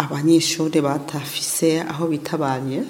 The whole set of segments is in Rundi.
abanyeshuri batafise aho bitabariye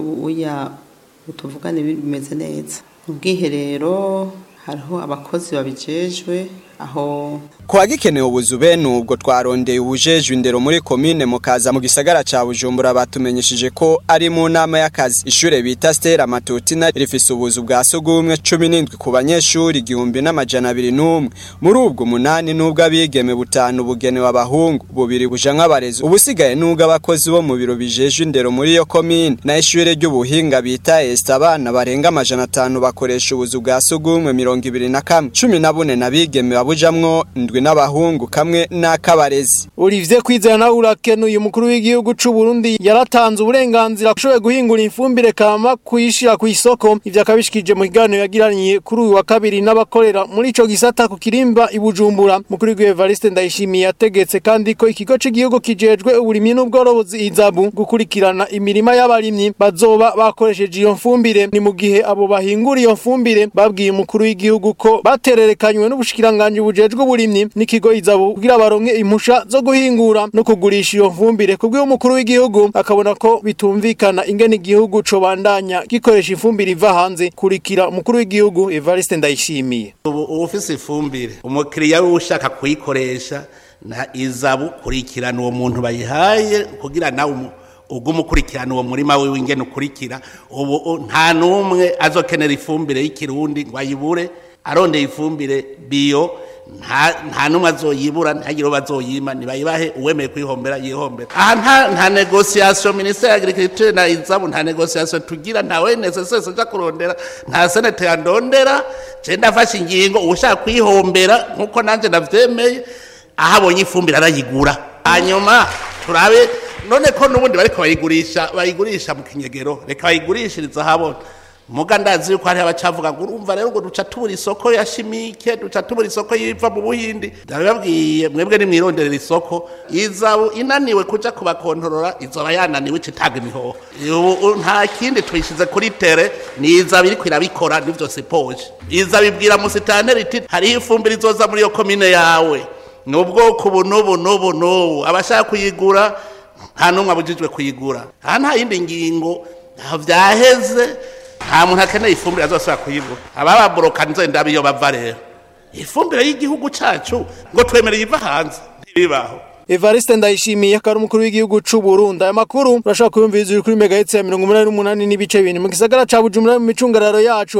uya tuvugane bimeze neza mu bwiherero hariho abakozi babijejwe aho Kwa gikenewe ubuzu bene ubwo twarondeye ubujejwe indero muri komine mukaza mu gisagara ca Bujumbura batumenyeshije ko ari mu nama y'akazi ishure bita Stella Matutina rifise ubuzu bwa sugumwe 17 ku banyeshuri igihumbi n'amajana abiri n'umwe muri ubwo umunani nubwo abigeme butanu bugenewe abahungu bubiri buja nk'abarezi ubusigaye nubwo abakozi bo mu biro bijejwe indero muri iyo komine na ishure ry'ubuhinga bita Est abana barenga amajana atanu bakoresha ubuzu bwa sugumwe mirongo ibiri na kamwe cumi na bune n'abigeme babujamwo ndwi n'abahungu kamwe n'akabarezi Olivier Kwizera nawe urakenuye umukuru w'igihugu c'u Burundi yaratanze uburenganzira kushoboye guhingura ifumbire kama kuyishira ku isoko ivyo akabishikije mu kiganiro yagiraniye kuri uyu wa kabiri n'abakorera muri ico gisata ku kirimba i Bujumbura mukuru w'igihugu Evariste Ndayishimiye yategetse kandi ko ikigo c'igihugu kijejwe uburimyi n'ubworozi izabu gukurikirana imirima y'abarimyi bazoba bakoresheje iyo mfumbire ni mu gihe abo bahingura iyo mfumbire babwiye umukuru w'igihugu ko batererekanywe n'ubushikiranganje bujejwe uburimyi n'ikigo izabu kugira baronke impusha zo guhingura no kugurisha iyo mfumbire kubwo umukuru w'igihugu akabona ko bitumvikana ingene igihugu co bandanya gikoresha ifumbire iva hanze kurikira umukuru w'igihugu Evariste Ndayishimiye ubu ufise ifumbire umukiriya we ushaka kuyikoresha na izabu kurikirana uwo muntu bayihaye kugira nawe umu- ugume ukurikirana uwo murima wiwe ingene ukurikira ubu u- nta n'umwe azokenera ifumbire y'ikirundi ngo ayibure arondeye ifumbire biyo nta nta n'umwe azoyibura ntagire uwo bazoyima nibayibahe uwemeye kuyihombera yihombera aha nta nta negociation ministère ya agriculture na izabu nta negociation tugira nta ONSS uja kurondera nta senete yandondera je ndafashe ingingo ushaka kuyihombera nkuko nanje ndavyemeye aho abonye ifumbire arayigura hanyuma turabe none ko n'ubundi bariko bayigurisha bayigurisha mu kinyegero reka bayigurishiriza ahabona muga ndazi yuko hariho abacavuga ngo urumva rero ngo duca tubura isoko ya shimike duca tubura isoko yiva mu buhindi ndabibabwiye mwebwe nimwironderera isoko izabu inaniwe kuja kubakontorora izoba yananiwe ica itanga imihoho ubu nta kindi tuyishize kuri tere ni izabu iriko irabikora nivyo sipoje izabu ibwira musitanteri iti hariho ifumbire izoza muri iyo komine yawe ni ubwoko ubu n'ubu n'ubu n'ubu abashaka kuyigura nta n'umwe abujijwe kuyigura aha nta yindi ngingo ntaho vyaheze nta muntu akeneye ifumbire azosubira kuyigura abababoroka nzenda biyo bava rero ifumbire y'igihugu cacu ngo twemereye iva hanze ntibibaho Evariste Ndayishimiye akaba ari umukuru w'igihugu c'u Burundi aya makuru urashaka kuyumviriza uri kuri megahertz ya 88 n'ibice bine mu gisagara ca Bujumbura mu micungararo yacu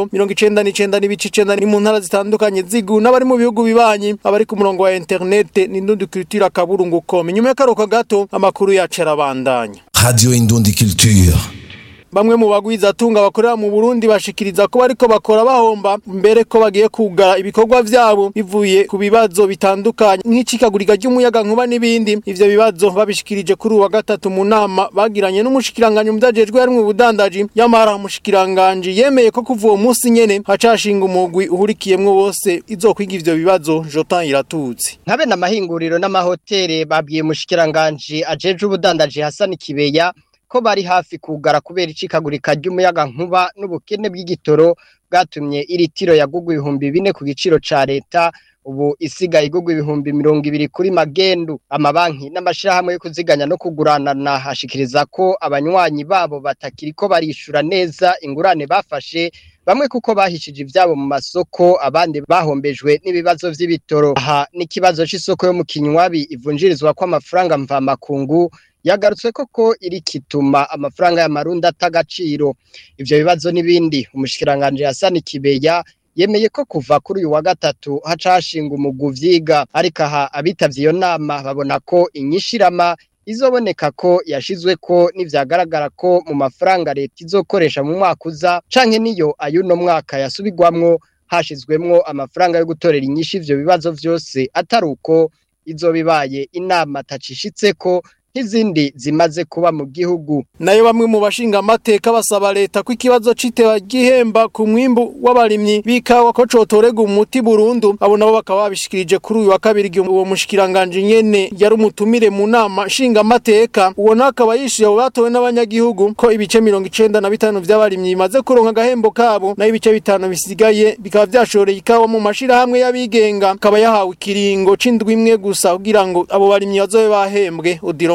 99 n'ibice 9 ni mu ntara zitandukanye zigu n'abari mu bihugu bibanyi abari ku murongo wa internet ni ndundi culture kaburungu.com nyuma y'akaruhuko gato amakuru yacu arabandanya Radio Indundi Culture. Bamwe mu bagwiza atunga bakorera mu Burundi bashikiriza ko bariko bakora bahomba mbere ko bagiye kugara ibikorwa vyabo bivuye ku bibazo bitandukanye nk'icikagurika ry'umuyaga nkuba n'ibindi ivyo bibazo babishikirije kuri uwa gatatu mu nama bagiranye n'umushikiranganje mu vyajejwe harimwo ubudandaji yamara umushikiranganje yemeye ko kuva uwo munsi nyene hacashinga umugwi uhurikiyemwo bose izokwiga ivyo bibazo Jotan Iratutsi nkabe n'amahinguriro n'amahoteli babwiye umushikiranganje ajeje ubudandaji Hassan Kibeya ko bari hafi kugara kubera icikagurika ry'umuyaga nkuba n'ubukene bw'igitoro bwatumye iri tiro yagugwa ibihumbi bine ku giciro ca leta ubu isigaye igugwa ibihumbi mirongo ibiri kuri magendu amabanki n'amashirahamwe yo kuziganya no kuguranana hashikiriza ko abanywanyi babo batakiriko barishura neza ingurane bafashe bamwe kuko bahishije ivyabo mu masoko abandi bahombejwe n'ibibazo vy'ibitoro aha n'ikibazo c'isoko yo mu kinywabi ivunjirizwa kw'amafaranga mvamakungu yagarutse koko iri kituma amafaranga y'amarundi atagaciro ivyo bibazo n'ibindi umushikiranganje Hassan Kibeya yemeye ko kuva kuri uyu wa gatatu haca hashinga umugwi uvyiga ariko aha abitavye iyo nama babona ko inyishirama izoboneka ko yashizwe ko nivyagaragara ko mu mafaranga leta izokoresha mu mwaka uza canke niyo ayuno mwaka yasubirwamwo hashizwemwo amafaranga yo gutorera inyishu ivyo bibazo vyose atari uko izobibaye inama tacishitseko nk'izindi zimaze kuba mu gihugu nayo bamwe mu bashinga amateka basaba leta ko ikibazo c'iteba gihemba ku mwimbu w'abarimyi bikawa ko cotorega umuti burundu abo nabo bakaba babishikirije kuri uyu wa kabiri igihe uwo mushikiranganje nyene yari umutumire mu nama nshinga amateka uwo nawe akaba yishuye abo batowe n'abanyagihugu ko ibice mirongo icenda na bitanu vy'abarimyi bimaze kuronka agahembo kabo nayo ibice bitanu bisigaye bikaba vyashoreye ikawa mu mashirahamwe y'abigenga akaba yahawe ikiringo c'indwi imwe gusa kugira ngo abo barimyi bazobe bahembwe odironke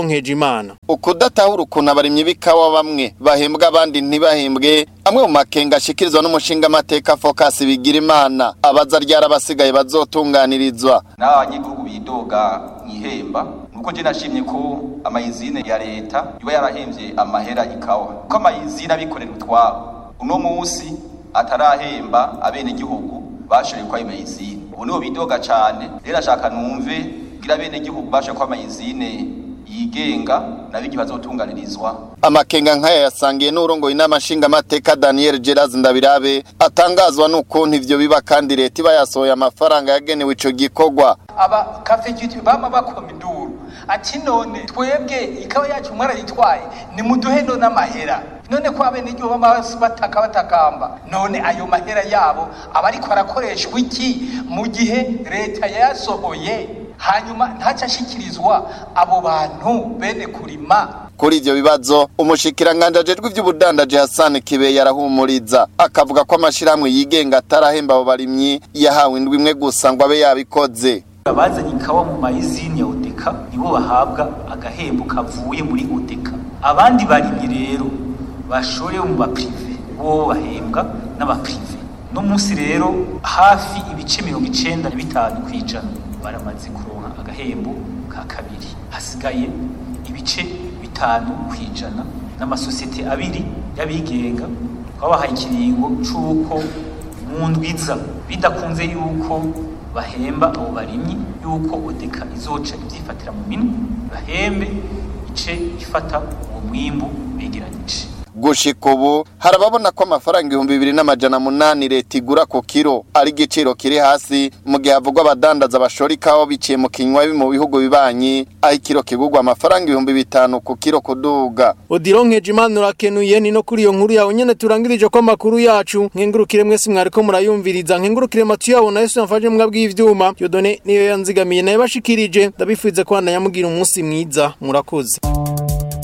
Nkejimana ukudatahura ukuntu abarimyi b'ikawa bamwe bahembwa abandi ntibahembwe amwe mu makenga ashikirizwa n'umushinga amateka Focus bigira imana abaza ryara abasigaye bazotunganirizwa n'abanyagihugu bidoga mwihemba nuko je nashimye ko amayizine ya leta iba yarahemvye amahera ikawa ko amayizine abikorera utwabo uno munsi atarahemba abenegihugu bashoboye kwa amayizine ubu niho bidoga cane rero ashaka numve gira abenegihugu bashoboye kwa amayizine yigenga nabigi bazotunganirizwa amakenga nk'aya yasangiye n'urongoye inama nshingamateka Daniel Geraz Ndabirabe atangazwa n'ukuntu ivyo biba kandi leta iba yasohoye amafaranga yagenewe ico gikorwa aba kafejuti bama bakoma induru ati none twebwe ikawa yacu mwarayitwaye nimuduhe none amahera none ko abenegihugu bama bataka batakamba none ayo mahera yabo aba ariko arakoreshwa iki mu gihe leta yayasohoye hanyuma ntaca ashikirizwa abo bantu bene kurima kuri ivyo bibazo umushikiranganje ajejwe ivy'ubudandaji Hassan Kibe yarahumuriza akavuga ko amashirahamwe yigenga atarahemba abo barimyi yahawe indwi imwe gusa ngo abe yabikoze abazanye ikawa mu mayizini ya odeka nibo bahabwa agahembo kavuye muri odeka abandi barimyi rero bashorewe mu baprive bo bahembwa n'abaprive no munsi rero hafi ibice mirongo icenda na bitanu kw'ijana baramaze kuronka agahembo ka kabiri hasigaye ibice bitanu kw'ijana n'amasosiyete abiri y'abigenga twabahaye ikiringo c'uko mu ndwiza bidakunze yuko bahemba abo barimyi yuko odeka izoca ivyifatira mu minwe bahembe ice ifata uwo mwimbu begeranyije gushika ubu harababona ko amafaranga ibihumbi bibiri n'amajana munani leta igura ku kiro ari igiciro kiri hasi mu gihe havugwa abadandaza bashora ikawa biciye mu kinywa mu bihugu bibanyi aho ikiro kigurwa amafaranga ibihumbi bitanu ku kiro kuduga Odiro Nkejimana urakenuye ni no kuri iyo nkuru yawe nyene turangirije ko amakuru yacu nkengurukire mwese mwariko murayumviriza nkengurukire matu yawo na Yesu yamfaje mbwa bw'ivyuma Yodone niyo yanzigamiye naye bashikirije ndabifuze ko bandayamugira umunsi mwiza murakoze